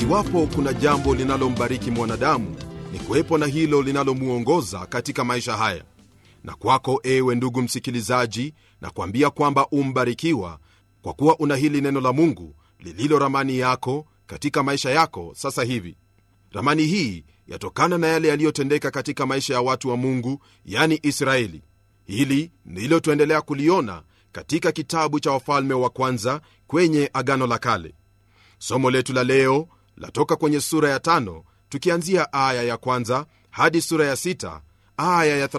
iwapo kuna jambo linalombariki mwanadamu ni kuwepo na hilo linalomwongoza katika maisha haya na kwako ewe ndugu msikilizaji na kuambia kwamba umbarikiwa kwa kuwa una hili neno la mungu lililo ramani yako katika maisha yako sasa hivi ramani hii yatokana na yale yaliyotendeka katika maisha ya watu wa mungu yani israeli hili ndilo tuendelea kuliona katika kitabu cha wafalme wa kwanza kwenye agano la kale somo letu la leo latoka kwenye sura ya tano tukianzia aya ya kwanza hadi sura ya sita aya ya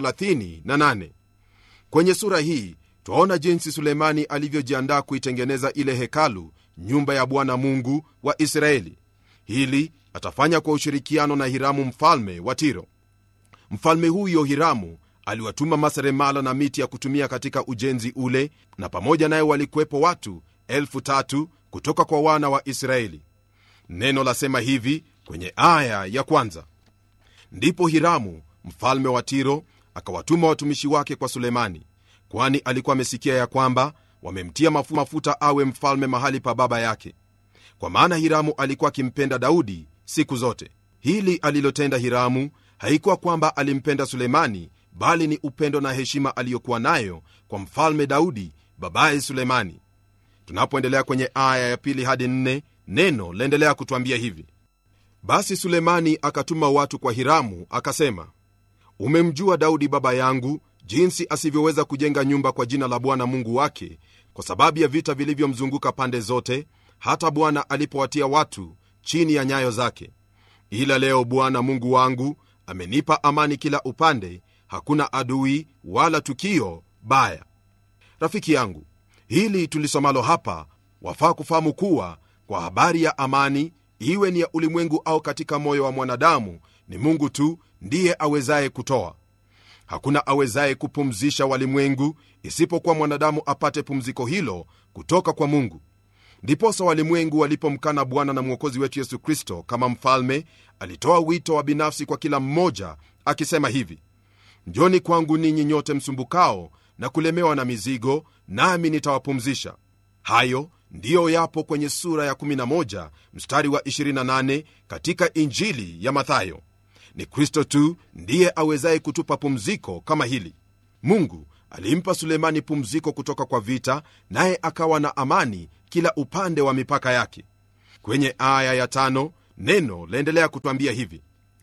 38 kwenye sura hii twaona jinsi sulemani alivyojiandaa kuitengeneza ile hekalu nyumba ya bwana mungu wa israeli hili atafanya kwa ushirikiano na hiramu mfalme wa tiro mfalme huyo hiramu aliwatuma maseremala na miti ya kutumia katika ujenzi ule na pamoja naye walikuwepo watu elfu tatu kutoka kwa wana wa israeli neno lasema hivi kwenye aya ya kwanza ndipo hiramu mfalme wa tiro akawatuma watumishi wake kwa sulemani kwani alikuwa amesikia ya kwamba wamemtia mafu mafuta awe mfalme mahali pa baba yake kwa maana hiramu alikuwa akimpenda daudi siku zote hili alilotenda hiramu haikuwa kwamba alimpenda sulemani bali ni upendo na heshima aliyokuwa nayo kwa mfalme daudi babaye sulemani tunapoendelea kwenye aya ya pili hadi nne neno laendelea kutwambia hivi basi sulemani akatuma watu kwa hiramu akasema umemjua daudi baba yangu jinsi asivyoweza kujenga nyumba kwa jina la bwana mungu wake kwa sababu ya vita vilivyomzunguka pande zote hata bwana alipowatia watu chini ya nyayo zake ila leo bwana mungu wangu amenipa amani kila upande hakuna adui wala tukio baya rafiki yangu hili tulisomalo hapa wafaa kufahamu kuwa kwa habari ya amani iwe ni ya ulimwengu au katika moyo wa mwanadamu ni mungu tu ndiye awezaye kutoa hakuna awezaye kupumzisha walimwengu isipokuwa mwanadamu apate pumziko hilo kutoka kwa mungu ndiposa walimwengu walipomkana bwana na mwokozi wetu yesu kristo kama mfalme alitoa wito wa binafsi kwa kila mmoja akisema hivi njoni kwangu ninyi nyote msumbukao na kulemewa na mizigo nami nitawapumzisha hayo ndiyo yapo kwenye sura ya 11 mstari wa 28 katika injili ya mathayo ni kristo tu ndiye awezaye kutupa pumziko kama hili mungu alimpa sulemani pumziko kutoka kwa vita naye akawa na amani kila upande wa mipaka yake kwenye aya ya tano neno laendelea kutwambia hivi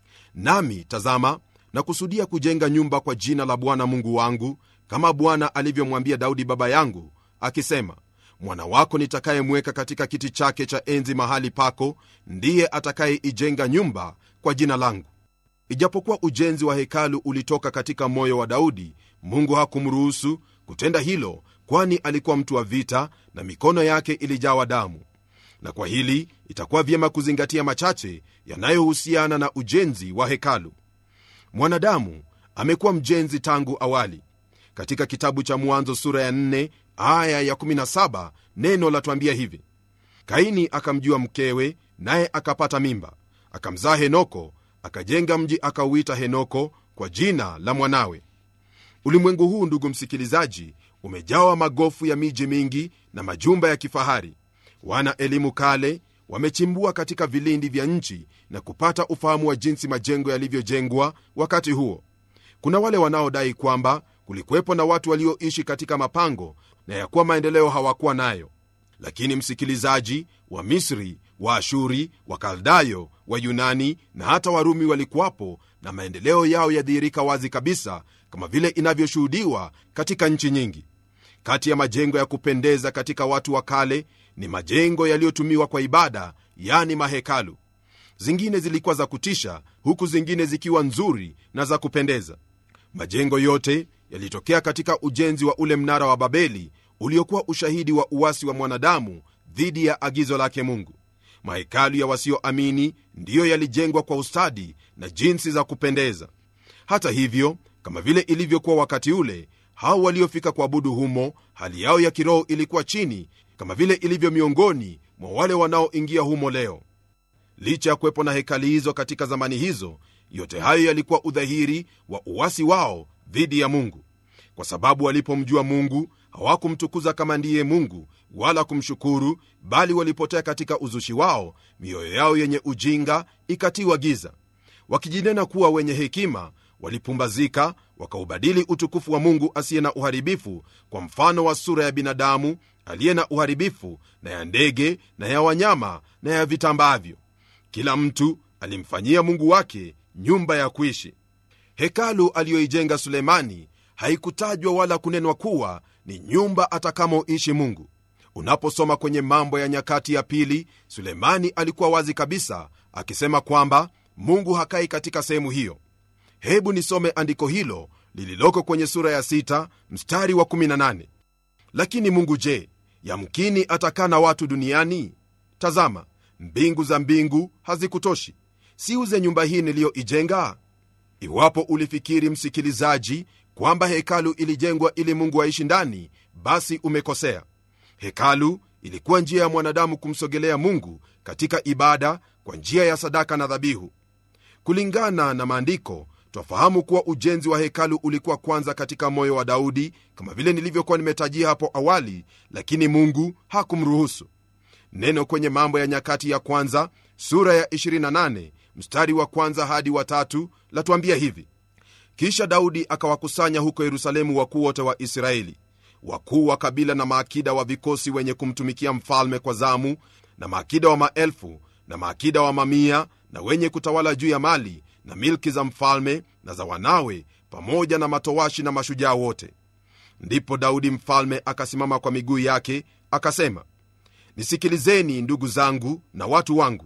nami tazama na kusudia kujenga nyumba kwa jina la bwana mungu wangu kama bwana alivyomwambia daudi baba yangu akisema mwana wako nitakayemweka katika kiti chake cha enzi mahali pako ndiye atakayeijenga nyumba kwa jina langu ijapokuwa ujenzi wa hekalu ulitoka katika moyo wa daudi mungu hakumruhusu kutenda hilo kwani alikuwa mtu wa vita na mikono yake ilijawa damu na kwa hili itakuwa vyema kuzingatia machache yanayohusiana na ujenzi wa hekalu mwanadamu amekuwa mjenzi tangu awali katika kitabu cha mwanzo sura ya 4 aya ya 17 neno latwambia hivi kaini akamjua mkewe naye akapata mimba akamzaa henoko akajenga mji akauita henoko kwa jina la mwanawe ulimwengu huu ndugu msikilizaji umejawa magofu ya miji mingi na majumba ya kifahari wana elimu kale wamechimbua katika vilindi vya nchi na kupata ufahamu wa jinsi majengo yalivyojengwa wakati huo kuna wale wanaodai kwamba kulikuwepo na watu walioishi katika mapango na ya kuwa maendeleo hawakuwa nayo lakini msikilizaji wa misri wa ashuri wa kaldayo wa yunani na hata warumi walikuwapo na maendeleo yao yadhihirika wazi kabisa kama vile inavyoshuhudiwa katika nchi nyingi kati ya majengo ya kupendeza katika watu wa kale ni majengo yaliyotumiwa kwa ibada yani mahekalu zingine zilikuwa za kutisha huku zingine zikiwa nzuri na za kupendeza majengo yote yalitokea katika ujenzi wa ule mnara wa babeli uliokuwa ushahidi wa uwasi wa mwanadamu dhidi ya agizo lake mungu mahekalu ya wasioamini ndiyo yalijengwa kwa ustadi na jinsi za kupendeza hata hivyo kama vile ilivyokuwa wakati ule hao waliofika kuabudu humo hali yao ya kiroho ilikuwa chini kama vile ilivyo miongoni mwa wale wanaoingia humo leo licha ya kuwepo na hekali hizo katika zamani hizo yote hayo yalikuwa udhahiri wa uwasi wao dhidi ya mungu kwa sababu walipomjua mungu hawakumtukuza kama ndiye mungu wala kumshukuru bali walipotea katika uzushi wao mioyo yao yenye ujinga ikatiwa giza wakijinena kuwa wenye hekima walipumbazika wakaubadili utukufu wa mungu asiye na uharibifu kwa mfano wa sura ya binadamu aliye na uharibifu na ya ndege na ya wanyama na ya vitambavyo kila mtu alimfanyia mungu wake nyumba ya kuishi hekalu aliyoijenga sulemani haikutajwa wala kunenwa kuwa ni nyumba atakamoishi mungu unaposoma kwenye mambo ya nyakati ya pili sulemani alikuwa wazi kabisa akisema kwamba mungu hakai katika sehemu hiyo hebu nisome andiko hilo lililoko kwenye sura ya 6 mstari wa 18 lakini mungu je yamkini atakaa na watu duniani tazama mbingu za mbingu hazikutoshi siuze nyumba hii niliyoijenga iwapo ulifikiri msikilizaji kwamba hekalu ilijengwa ili mungu aishi ndani basi umekosea hekalu ilikuwa njia ya mwanadamu kumsogelea mungu katika ibada kwa njia ya sadaka na dhabihu kulingana na maandiko twafahamu kuwa ujenzi wa hekalu ulikuwa kwanza katika moyo wa daudi kama vile nilivyokuwa nimetajia hapo awali lakini mungu hakumruhusu neno kwenye mambo ya nyakati ya kwanza sura ya 28 mstari wa kwanza hadi watatu latuambia hivi kisha daudi akawakusanya huko yerusalemu wakuu wote wa israeli wakuu wa kabila na maakida wa vikosi wenye kumtumikia mfalme kwa zamu na maakida wa maelfu na maakida wa mamia na wenye kutawala juu ya mali na milki za mfalme na za wanawe pamoja na matowashi na mashujaa wote ndipo daudi mfalme akasimama kwa miguu yake akasema nisikilizeni ndugu zangu na watu wangu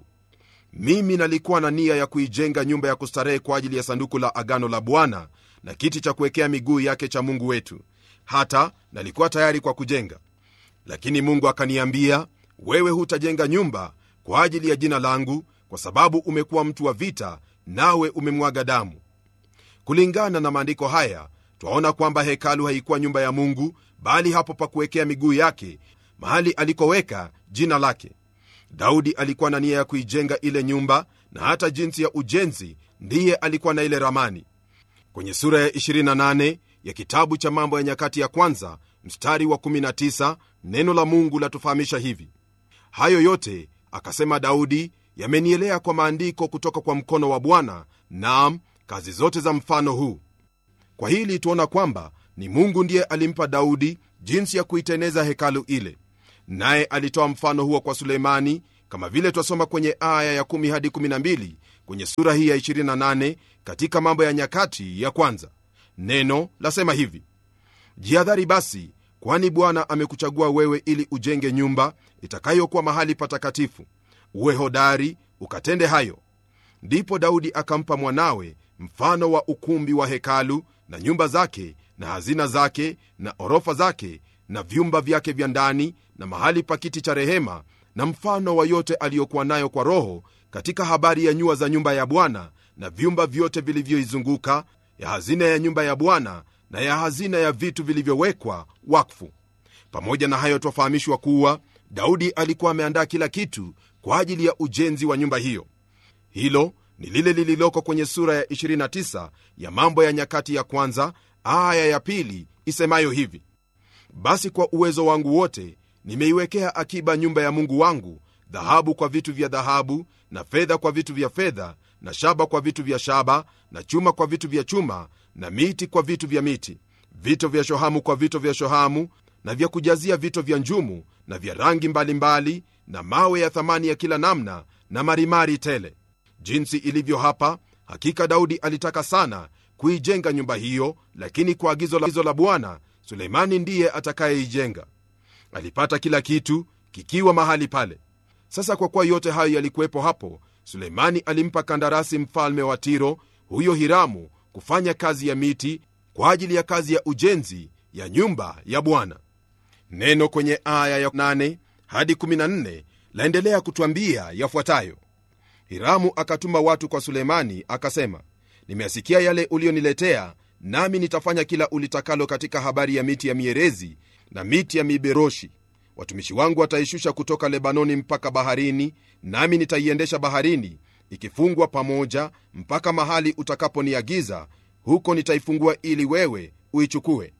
mimi nalikuwa na nia ya kuijenga nyumba ya kustarehe kwa ajili ya sanduku la agano la bwana na kiti cha kuwekea miguu yake cha mungu wetu hata nalikuwa tayari kwa kujenga lakini mungu akaniambia wewe hutajenga nyumba kwa ajili ya jina langu kwa sababu umekuwa mtu wa vita nawe umemwaga damu kulingana na maandiko haya twaona kwamba hekalu haikuwa nyumba ya mungu bali hapo pa kuwekea miguu yake mahali alikoweka jina lake daudi alikuwa na nia ya kuijenga ile nyumba na hata jinsi ya ujenzi ndiye alikuwa na ile ramani kwenye sura ya 28 ya kitabu cha mambo ya nyakati ya kwanza mstari wa 19 neno la mungu latufahamisha hivi hayo yote akasema daudi yamenielea kwa maandiko kutoka kwa mkono wa bwana naam kazi zote za mfano huu kwa hili tuona kwamba ni mungu ndiye alimpa daudi jinsi ya kuiteneza hekalu ile naye alitoa mfano huo kwa suleimani kama vile twasoma kwenye aya ya 1 hadi 12 kwenye sura hii ya 28 katika mambo ya nyakati ya kwanza neno lasema hivi jihadhari basi kwani bwana amekuchagua wewe ili ujenge nyumba itakayokuwa mahali patakatifu uwe hodari ukatende hayo ndipo daudi akampa mwanawe mfano wa ukumbi wa hekalu na nyumba zake na hazina zake na orofa zake na vyumba vyake vya ndani na mahali pa kiti cha rehema na mfano wa yote aliyokuwa nayo kwa roho katika habari ya nyua za nyumba ya bwana na vyumba vyote vilivyoizunguka ya hazina ya nyumba ya bwana na ya hazina ya vitu vilivyowekwa wakfu pamoja na hayo twafahamishwa kuwa daudi alikuwa ameandaa kila kitu kwa ajili ya ujenzi wa nyumba hiyo hilo ni lile lililoko kwenye sura ya 29 ya mambo ya nyakati ya kwanza aya ya pili isemayo hivi basi kwa uwezo wangu wote nimeiwekea akiba nyumba ya mungu wangu dhahabu kwa vitu vya dhahabu na fedha kwa vitu vya fedha na shaba kwa vitu vya shaba na chuma kwa vitu vya chuma na miti kwa vitu vya miti vito vya shohamu kwa vito vya shohamu na vya kujazia vito vya njumu na vya rangi mbalimbali mbali, na mawe ya thamani ya kila namna na marimari tele jinsi ilivyo hapa hakika daudi alitaka sana kuijenga nyumba hiyo lakini kwa agizo la, la bwana suleimani ndiye atakayeijenga alipata kila kitu kikiwa mahali pale sasa kwa kuwa yote hayo yalikuwepo hapo suleimani alimpa kandarasi mfalme wa tiro huyo hiramu kufanya kazi ya miti kwa ajili ya kazi ya ujenzi ya nyumba ya bwana neno kwenye aya ya 8 hadi 14 laendelea kutwambia yafuatayo hiramu akatuma watu kwa sulemani akasema nimeasikia yale ulioniletea nami nitafanya kila ulitakalo katika habari ya miti ya mierezi na miti ya miberoshi watumishi wangu wataishusha kutoka lebanoni mpaka baharini nami nitaiendesha baharini ikifungwa pamoja mpaka mahali utakaponiagiza huko nitaifungua ili wewe uichukue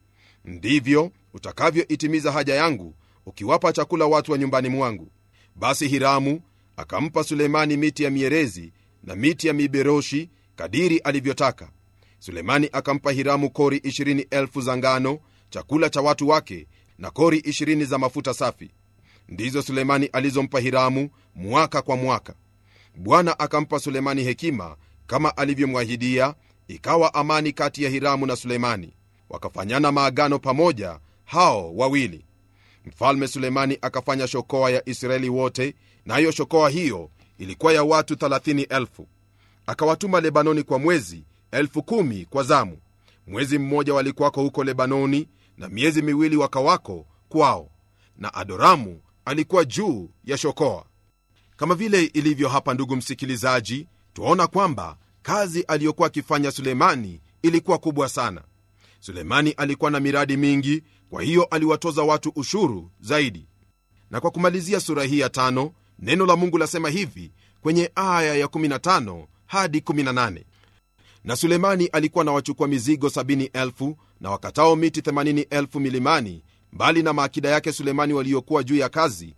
ndivyo utakavyoitimiza haja yangu ukiwapa chakula watu wa nyumbani mwangu basi hiramu akampa sulemani miti ya mierezi na miti ya miberoshi kadiri alivyotaka sulemani akampa hiramu kori 20,000 za ngano chakula cha watu wake na kori 20 za mafuta safi ndizo sulemani alizompa hiramu mwaka kwa mwaka bwana akampa sulemani hekima kama alivyomwahidia ikawa amani kati ya hiramu na sulemani wakafanyana maagano pamoja hao wawili mfalme sulemani akafanya shokoa ya israeli wote nayo na shokoa hiyo ilikuwa ya watu 30,000 akawatuma lebanoni kwa mwezi 10,000 kwa zamu mwezi mmoja walikuwako huko lebanoni na miezi miwili wakawako kwao na adoramu alikuwa juu ya shokoa kama vile ilivyo hapa ndugu msikilizaji twaona kwamba kazi aliyokuwa akifanya sulemani ilikuwa kubwa sana sulemani alikuwa na miradi mingi kwa hiyo aliwatoza watu ushuru zaidi na kwa kumalizia sura hii ya tano neno la mungu lasema hivi kwenye aya ya 15 hadi 18 na sulemani alikuwa na wachukua mizigo 70,000 na wakatao miti 80,000 milimani mbali na maakida yake sulemani waliokuwa juu ya kazi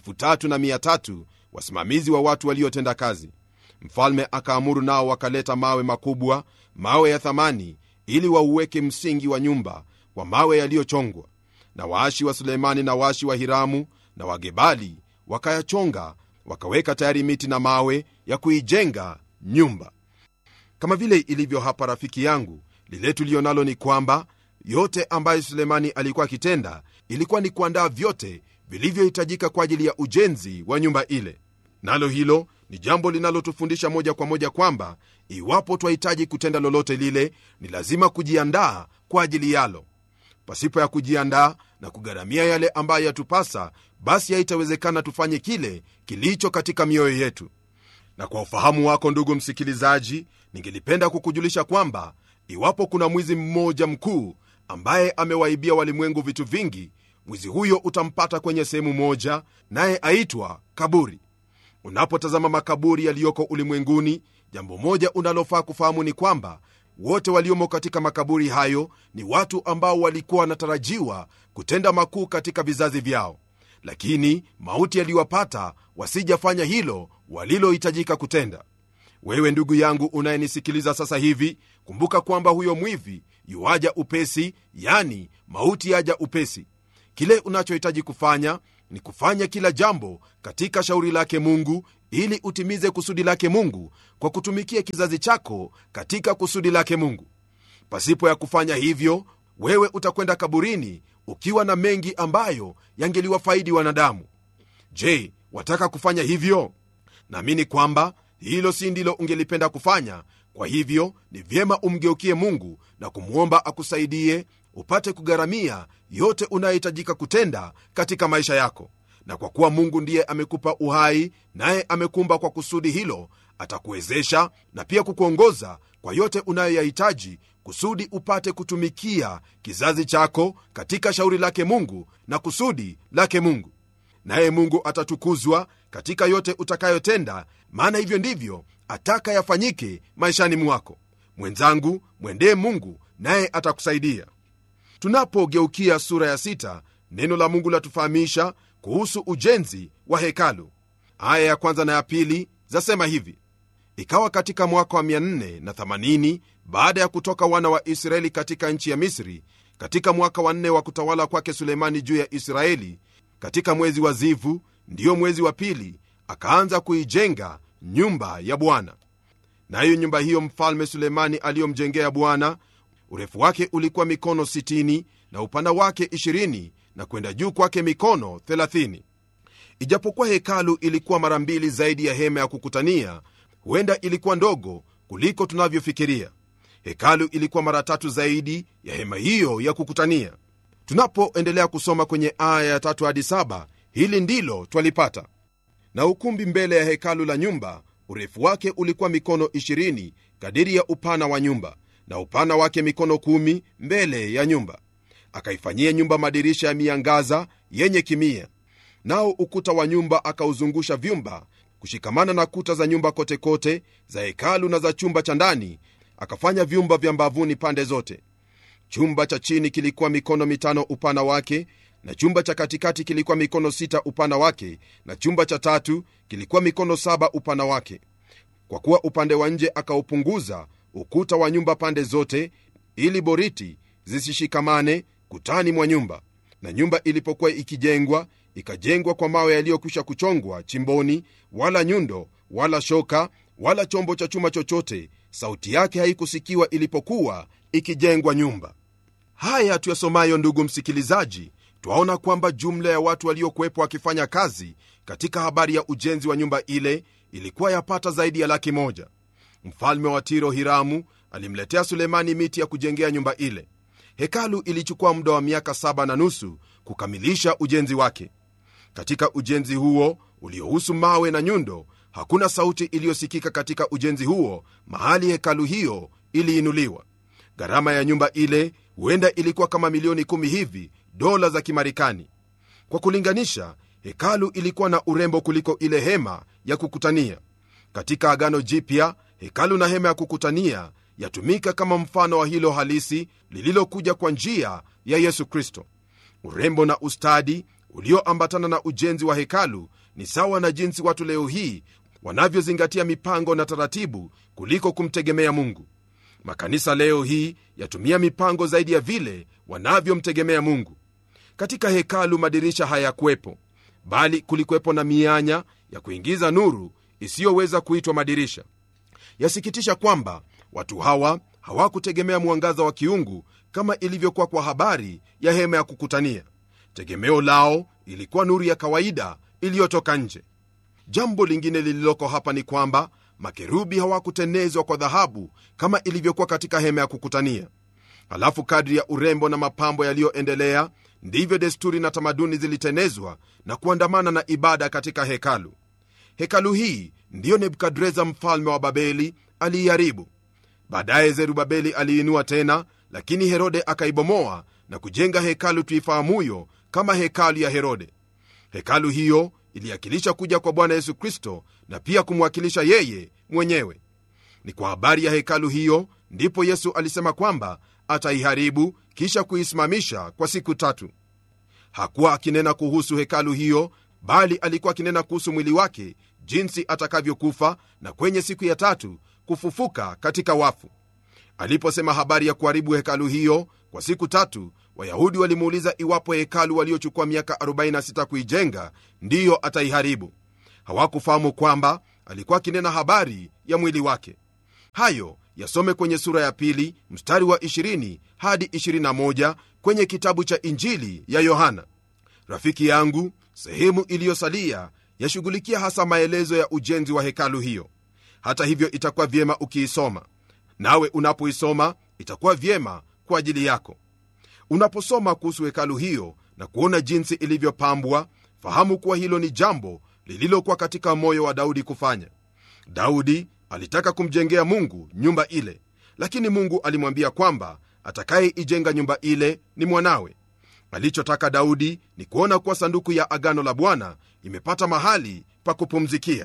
3,300 wasimamizi wa watu waliotenda kazi mfalme akaamuru nao wakaleta mawe makubwa mawe ya thamani ili wauweke msingi wa nyumba kwa mawe yaliyochongwa na waashi wa sulemani na waashi wa hiramu na wagebali wakayachonga wakaweka tayari miti na mawe ya kuijenga nyumba kama vile ilivyo hapa rafiki yangu lile tulionalo ni kwamba yote ambayo sulemani alikuwa akitenda ilikuwa ni kuandaa vyote vilivyohitajika kwa ajili ya ujenzi wa nyumba ile nalo hilo ni jambo linalotufundisha moja kwa moja kwamba iwapo twahitaji kutenda lolote lile ni lazima kujiandaa kwa ajili yalo pasipo ya kujiandaa na kugharamia yale ambayo yatupasa basi haitawezekana tufanye kile kilicho katika mioyo yetu na kwa ufahamu wako ndugu msikilizaji ningelipenda kukujulisha kwamba iwapo kuna mwizi mmoja mkuu ambaye amewaibia walimwengu vitu vingi mwizi huyo utampata kwenye sehemu moja naye aitwa kaburi unapotazama makaburi yaliyoko ulimwenguni jambo moja unalofaa kufahamu ni kwamba wote waliomo katika makaburi hayo ni watu ambao walikuwa wanatarajiwa kutenda makuu katika vizazi vyao lakini mauti yaliwapata wasijafanya hilo walilohitajika kutenda wewe ndugu yangu unayenisikiliza sasa hivi kumbuka kwamba huyo mwivi yuaja upesi yani mauti yaja upesi kile unachohitaji kufanya ni kufanya kila jambo katika shauri lake mungu ili utimize kusudi lake mungu kwa kutumikia kizazi chako katika kusudi lake mungu pasipo ya kufanya hivyo wewe utakwenda kaburini ukiwa na mengi ambayo yangeliwafaidi wanadamu je wataka kufanya hivyo naamini kwamba hilo si ndilo ungelipenda kufanya kwa hivyo ni vyema umgeukie mungu na kumwomba akusaidie upate kugharamia yote unayohitajika kutenda katika maisha yako na kwa kuwa mungu ndiye amekupa uhai naye amekumba kwa kusudi hilo atakuwezesha na pia kukuongoza kwa yote unayoyahitaji kusudi upate kutumikia kizazi chako katika shauri lake mungu na kusudi lake mungu naye mungu atatukuzwa katika yote utakayotenda maana hivyo ndivyo ataka yafanyike maishani mwako mwenzangu mwendee mungu naye atakusaidia tunapogeukia sura ya sita neno la mungu latufahamisha kuhusu ujenzi wa hekalu aya ya kwanza na ya pili zasema hivi ikawa katika mwaka wa 480 baada ya kutoka wana wa israeli katika nchi ya misri katika mwaka wa nne wa kutawala kwake sulemani juu ya israeli katika mwezi wa zivu ndiyo mwezi wa pili akaanza kuijenga nyumba ya bwana nayo nyumba hiyo mfalme sulemani aliyomjengea bwana urefu wake ulikuwa mikono 60 na upana wake 20 na kwenda juu kwake mikono 30 ijapokuwa hekalu ilikuwa mara mbili zaidi ya hema ya kukutania huenda ilikuwa ndogo kuliko tunavyofikiria hekalu ilikuwa mara tatu zaidi ya hema hiyo ya kukutania tunapoendelea kusoma kwenye aya ya tatu hadi saba hili ndilo twalipata na ukumbi mbele ya hekalu la nyumba urefu wake ulikuwa mikono 20 kadiri ya upana wa nyumba na upana wake mikono 1 mbele ya nyumba akaifanyia nyumba madirisha ya miangaza yenye kimia nao ukuta wa nyumba akauzungusha vyumba kushikamana na kuta za nyumba kotekote kote, za hekalu na za chumba cha ndani akafanya vyumba vya mbavuni pande zote chumba cha chini kilikuwa mikono mitano upana wake na chumba cha katikati kilikuwa mikono sita upana wake na chumba cha tatu kilikuwa mikono saba upana wake kwa kuwa upande wa nje akaupunguza ukuta wa nyumba pande zote ili boriti zisishikamane kutani mwa nyumba na nyumba ilipokuwa ikijengwa ikajengwa kwa mawe yaliyokwisha kuchongwa chimboni wala nyundo wala shoka wala chombo cha chuma chochote sauti yake haikusikiwa ilipokuwa ikijengwa nyumba haya tuyasomayo ndugu msikilizaji twaona kwamba jumla ya watu waliokuwepo wakifanya kazi katika habari ya ujenzi wa nyumba ile ilikuwa yapata zaidi ya laki moja mfalme wa tiro hiramu alimletea sulemani miti ya kujengea nyumba ile hekalu ilichukua muda wa miaka saba na nusu kukamilisha ujenzi wake katika ujenzi huo uliohusu mawe na nyundo hakuna sauti iliyosikika katika ujenzi huo mahali hekalu hiyo iliinuliwa gharama ya nyumba ile huenda ilikuwa kama milioni kumi hivi dola za kimarekani kwa kulinganisha hekalu ilikuwa na urembo kuliko ile hema ya kukutania katika agano jipya hekalu na hema ya kukutania yatumika kama mfano wa hilo halisi lililokuja kwa njia ya yesu kristo urembo na ustadi ulioambatana na ujenzi wa hekalu ni sawa na jinsi watu leo hii wanavyozingatia mipango na taratibu kuliko kumtegemea mungu makanisa leo hii yatumia mipango zaidi ya vile wanavyomtegemea mungu katika hekalu madirisha hayakuwepo bali kulikuwepo na mianya ya kuingiza nuru isiyoweza kuitwa madirisha yasikitisha kwamba watu hawa hawakutegemea mwangaza wa kiungu kama ilivyokuwa kwa habari ya hema ya kukutania tegemeo lao ilikuwa nuru ya kawaida iliyotoka nje jambo lingine lililoko hapa ni kwamba makerubi hawakutenezwa kwa dhahabu kama ilivyokuwa katika hema ya kukutania halafu kadri ya urembo na mapambo yaliyoendelea ndivyo desturi na tamaduni zilitenezwa na kuandamana na ibada katika hekalu hekalu hii ndiyo nebukadreza mfalme wa babeli aliiharibu baadaye zerubabeli aliinua tena lakini herode akaibomoa na kujenga hekalu tuifahamuyo kama hekalu ya herode hekalu hiyo iliakilisha kuja kwa bwana yesu kristo na pia kumwakilisha yeye mwenyewe ni kwa habari ya hekalu hiyo ndipo yesu alisema kwamba ataiharibu kisha kuisimamisha kwa siku tatu hakuwa akinena kuhusu hekalu hiyo bali alikuwa akinena kuhusu mwili wake jinsi atakavyokufa na kwenye siku ya tatu kufufuka katika wafu aliposema habari ya kuharibu hekalu hiyo kwa siku tatu wayahudi walimuuliza iwapo hekalu waliochukua miaka 46 kuijenga ndiyo ataiharibu hawakufahamu kwamba alikuwa akinena habari ya mwili wake hayo yasome kwenye sura ya pili mstari wa 20 hadi 21 kwenye kitabu cha injili ya yohana rafiki yangu sehemu iliyosalia yashughulikia hasa maelezo ya ujenzi wa hekalu hiyo hata hivyo itakuwa vyema ukiisoma nawe unapoisoma itakuwa vyema kwa ajili yako unaposoma kuhusu hekalu hiyo na kuona jinsi ilivyopambwa fahamu kuwa hilo ni jambo lililokuwa katika moyo wa daudi kufanya daudi alitaka kumjengea mungu nyumba ile lakini mungu alimwambia kwamba atakayeijenga nyumba ile ni mwanawe alichotaka daudi ni kuona kuwa sanduku ya agano la bwana imepata mahali pa kupumzikia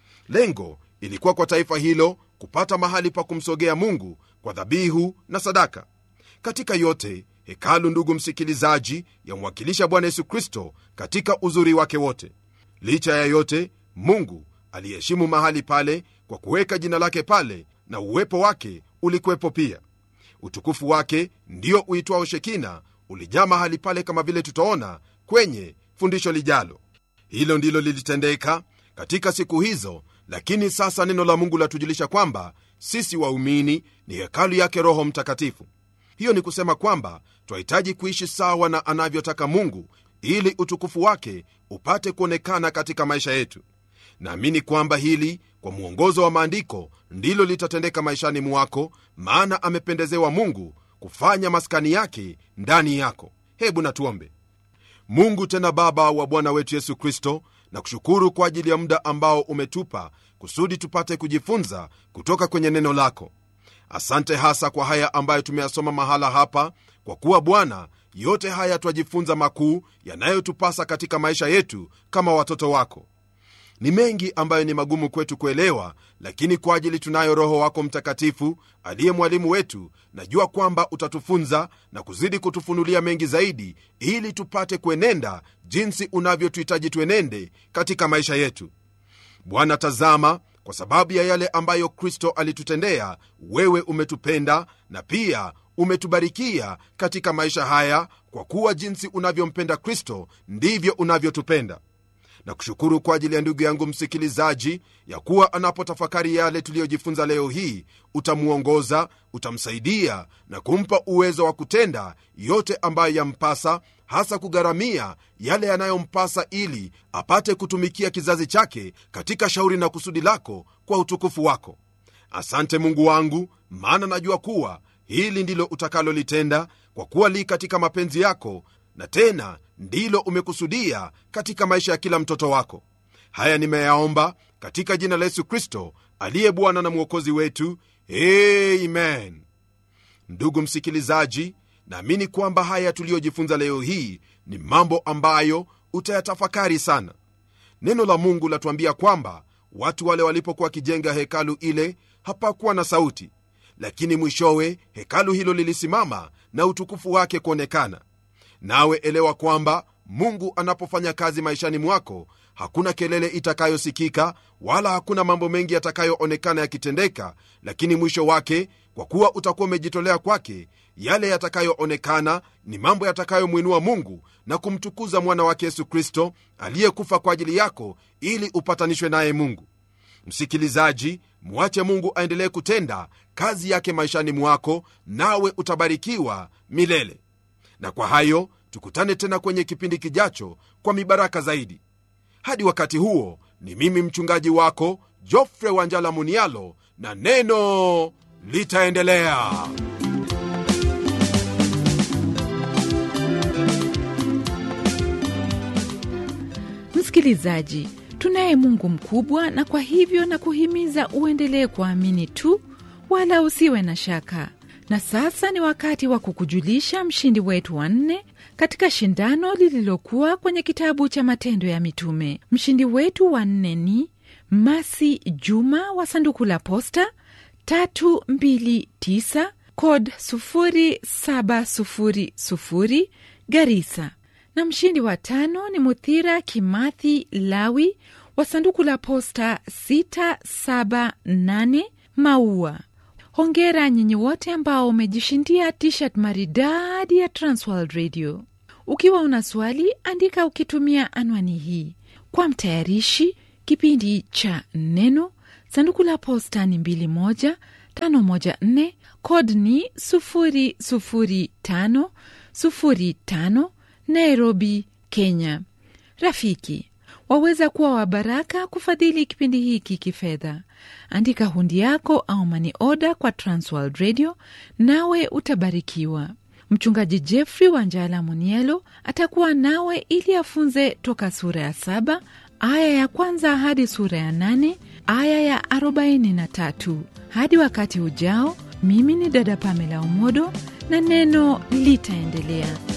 lengo ilikuwa kwa taifa hilo kupata mahali pa kumsogea mungu kwa dhabihu na sadaka katika yote hekalu ndugu msikilizaji yamwakilisha bwana yesu kristo katika uzuri wake wote licha ya yote mungu aliheshimu mahali pale kwa kuweka jina lake pale na uwepo wake ulikuwepo pia utukufu wake ndio uitwao shekina ulijaa mahali pale kama vile tutaona kwenye fundisho lijalo hilo ndilo lilitendeka katika siku hizo lakini sasa neno la mungu latujulisha kwamba sisi waumini ni hekalu yake roho mtakatifu hiyo ni kusema kwamba twahitaji kuishi sawa na anavyotaka mungu ili utukufu wake upate kuonekana katika maisha yetu naamini kwamba hili kwa mwongozo wa maandiko ndilo litatendeka maishani mwako maana amependezewa mungu kufanya maskani yake ndani yako hebu natuombe mungu tena baba wa bwana wetu yesu kristo na kushukuru kwa ajili ya muda ambao umetupa kusudi tupate kujifunza kutoka kwenye neno lako asante hasa kwa haya ambayo tumeyasoma mahala hapa kwa kuwa bwana yote haya twajifunza makuu yanayotupasa katika maisha yetu kama watoto wako ni mengi ambayo ni magumu kwetu kuelewa lakini kwa ajili tunayo roho wako mtakatifu aliye mwalimu wetu najua kwamba utatufunza na kuzidi kutufunulia mengi zaidi ili tupate kuenenda jinsi unavyotuhitaji tuenende katika maisha yetu bwana tazama kwa sababu ya yale ambayo kristo alitutendea wewe umetupenda na pia umetubarikia katika maisha haya kwa kuwa jinsi unavyompenda kristo ndivyo unavyotupenda na kushukuru kwa ajili ya ndugu yangu msikilizaji ya kuwa anapotafakari yale tuliyojifunza leo hii utamwongoza utamsaidia na kumpa uwezo wa kutenda yote ambayo yampasa hasa kugharamia yale yanayompasa ili apate kutumikia kizazi chake katika shauri na kusudi lako kwa utukufu wako asante mungu wangu maana najua kuwa hili ndilo utakalolitenda kwa kuwa li katika mapenzi yako na tena ndilo umekusudia katika maisha ya kila mtoto wako haya nimeyaomba katika jina la yesu kristo aliye bwana na mwokozi wetu amen ndugu msikilizaji naamini kwamba haya tuliyojifunza leo hii ni mambo ambayo utayatafakari sana neno la mungu latuambia kwamba watu wale walipokuwa wakijenga hekalu ile hapakuwa na sauti lakini mwishowe hekalu hilo lilisimama na utukufu wake kuonekana nawe elewa kwamba mungu anapofanya kazi maishani mwako hakuna kelele itakayosikika wala hakuna mambo mengi yatakayoonekana yakitendeka lakini mwisho wake kwa kuwa utakuwa umejitolea kwake yale yatakayoonekana ni mambo yatakayomwinua mungu na kumtukuza mwana wake yesu kristo aliyekufa kwa ajili yako ili upatanishwe naye mungu msikilizaji mwache mungu aendelee kutenda kazi yake maishani mwako nawe utabarikiwa milele na kwa hayo tukutane tena kwenye kipindi kijacho kwa mibaraka zaidi hadi wakati huo ni mimi mchungaji wako jofre wanjala munialo na neno litaendelea msikilizaji tunaye mungu mkubwa na kwa hivyo na kuhimiza uendelee kuamini tu wala usiwe na shaka na sasa ni wakati wa kukujulisha mshindi wetu wa nne katika shindano lililokuwa kwenye kitabu cha matendo ya mitume mshindi wetu wa nne ni masi juma wa sanduku la posta 329 kod 0700 garisa na mshindi wa tano ni muthira kimathi lawi wa sanduku la posta 678 maua hongera nyinyi wote ambao umejishindia tshirt maridadi ya transworld radio ukiwa una swali andika ukitumia anwani hii kwa mtayarishi kipindi cha neno sanduku la posta ni 21 kod ni 00505 nairobi kenya rafiki waweza kuwa wa baraka kufadhili kipindi hiki kifedha andika hundi yako au mani oda kwa transworld radio nawe utabarikiwa mchungaji jeffrey wanjala munielo atakuwa nawe ili afunze toka sura ya saba aya ya kwanza hadi sura ya nane aya ya 43 hadi wakati ujao mimi ni dada pamela umodo na neno litaendelea